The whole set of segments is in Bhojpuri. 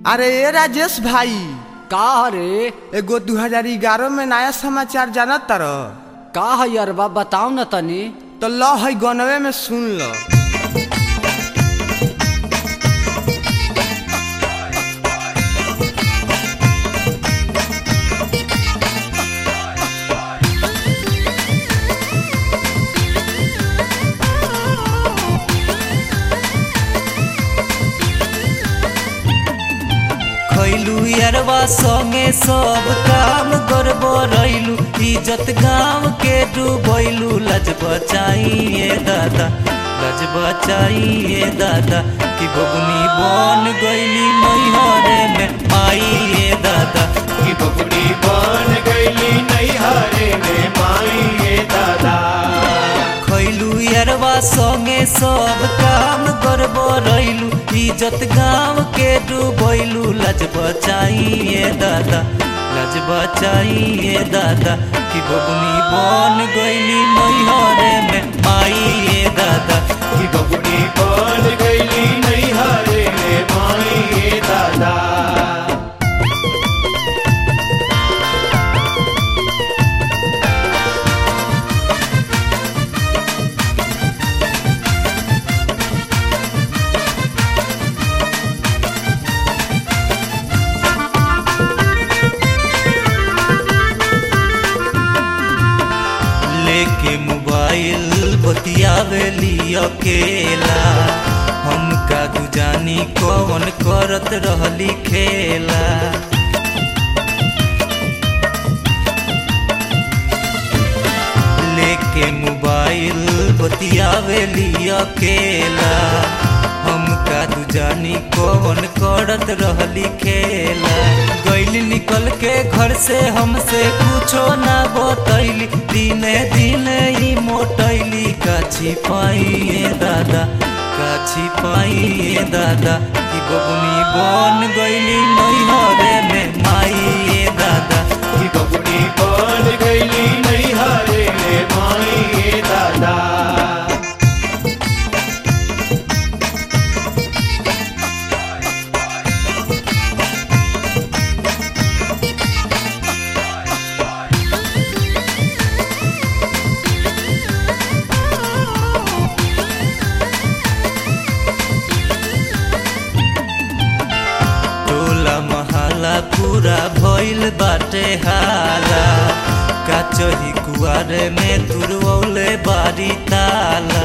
अरे ए राजेश भाई का रे एगो 2011 में नया समाचार जानत तर का है अरबा बताओ न तनी तो ल है गनवे में सुन ल खैलू यारवा संगे सब काम गरबो रैलू इज्जत गाँव के डूबैलू लज बचाइए दादा लज बचाइए दादा कि बबुनी बन गईली नैहरे में आइए दादा की बबुड़ी बन गईली नैहरे में माई दादा खैलू यारवा संगे सब काम गरबो रैलू इज्जत गाँव के डूबैलू लज बचाइए दादा लज बचाइए दादा कि बबुनी बन गईली नैहरे में आइए दादा की बबुड़ी बन गईली नैहरे में माई दादा लेके मोबाइल बतियावेली अकेला हम का जानी कौन करत रहली खेला लेके मोबाइल बतियावेली अकेला हम का जानी कौन करत रहली खेला गैली निकल के घर से हमसे कुछो ना बतैली दिने दिने ही मोटैली का छिपाइए दादा का छिपाइए दादा कि बबुनी बन गैली नैहरे में माइए दादा की बबुड़ी बन गईली नैहरे में माई दादा टोला महला पूरा भइल बाटे हाला का चही कुआरे में तुरवले बारी ताला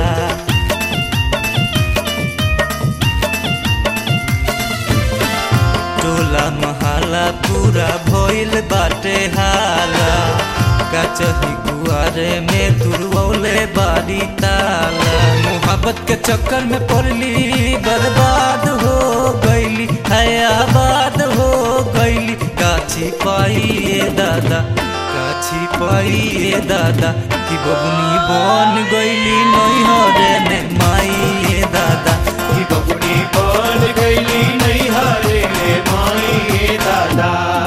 टोला महला पूरा भइल बाटे हाला का चही कुआरे में तुरवले बारी ताला मोहब्बत के चक्कर में पड़ली बर्बाद हो गईली है आबाद हो गईली काछी पाइए दादा काछी पाइए दादा कि बबुनी बन गईली नैहरे में माइए दादा की बबुड़ी बन गईली नैहरे में माई दादा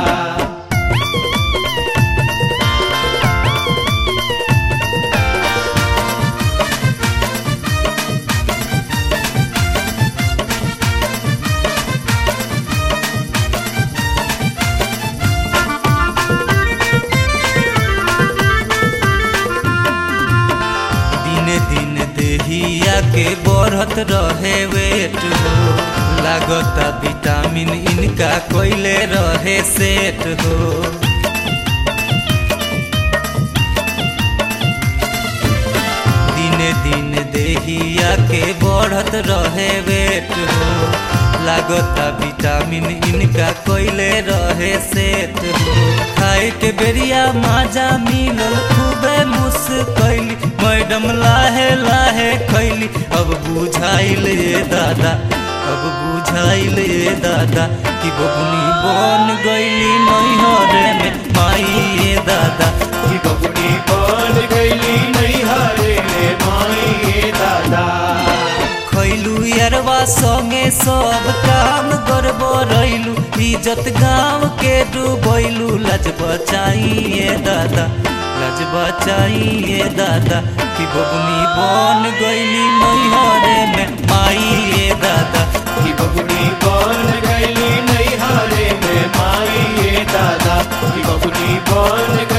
दिने दिन देहिया के बढ़त रहे वेट हो लागता विटामिन इनका कोइले रहे सेट हो दिने दिन देहिया के बढ़त रहे वेट हो लागता विटामिन इनका कोइले रहे सेट हो खाए के बेरिया माजा मिलल खूबे मुस्कैली मैडम लाहे लाहे खैली अब बुझाइल ये दादा अब बुझाइल ये दादा कि बबुनी बन गईली नैहरे में माई ये दादा की बबुड़ी बन गईली नैहरे में माई दादा खैलू यारवा संगे सब काम गरबो रैलू इज्जत गाँव के डूबैलू लज बचाइए दादा लज बचाइए दादा कि बबुनी बन गईली नैहरे में माइए दादा की बबुड़ी बन गईली नैहरे बबुनी बन